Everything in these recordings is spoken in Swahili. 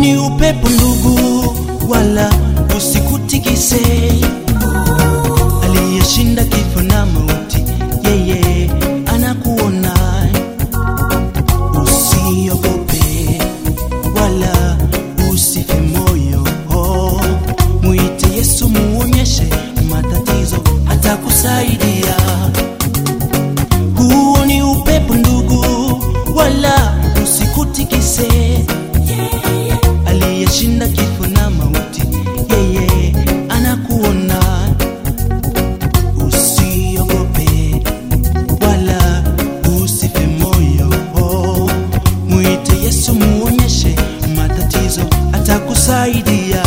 ni upepo ndugu, wala usikutikise. Aliyeshinda kifo na mauti, yeye anakuona. Usiogope wala usife moyo, mwite Yesu, muonyeshe matatizo, atakusaidia. Huo ni upepo ndugu, wala usikutikise. Aliyeshinda kifo na mauti, yeye anakuona. Usiogope wala usife moyo, mwite Yesu, muonyeshe matatizo, atakusaidia.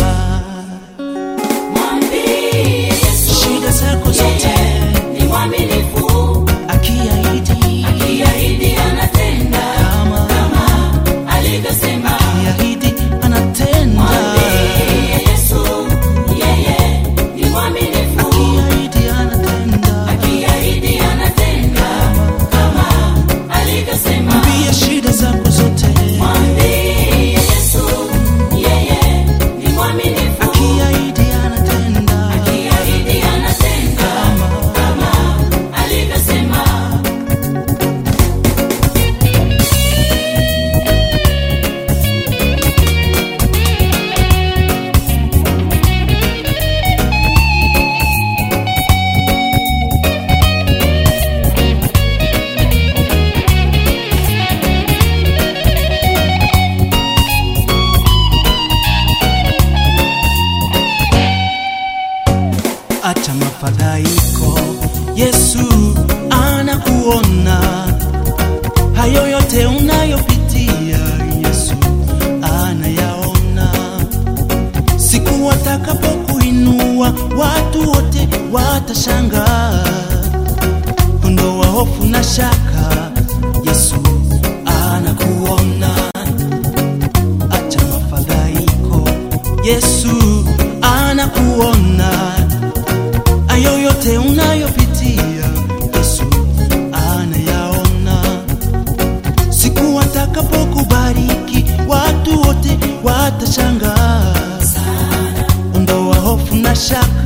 Mwambie Yesu, Shida zako zote yeye ni mwaminifu, akiahidi, akiahidi anatenda kama alivyosema. akiahidi anatenda, Mwambie Yesu, yeye ni mwaminifu, akiahidi anatenda. akiahidi anatenda kama alivyosema. Mwambie shida zako zote, Mwambie Yesu, yeye ni mwaminifu, akiahidi anatenda. akiahidi anatenda kama alivyosema. Acha mafadhaiko, Yesu anakuona. Hayo yote unayopitia, Yesu anayaona. Siku watakapokuinua, watu wote watashangaa. Ondoa hofu na shaka, Yesu anakuona. Acha mafadhaiko, Yesu anakuona. Ayo yote unayopitia, Yesu anayaona. Siku watakapokubariki, watu wote watashangaa. Ondoa hofu na shaka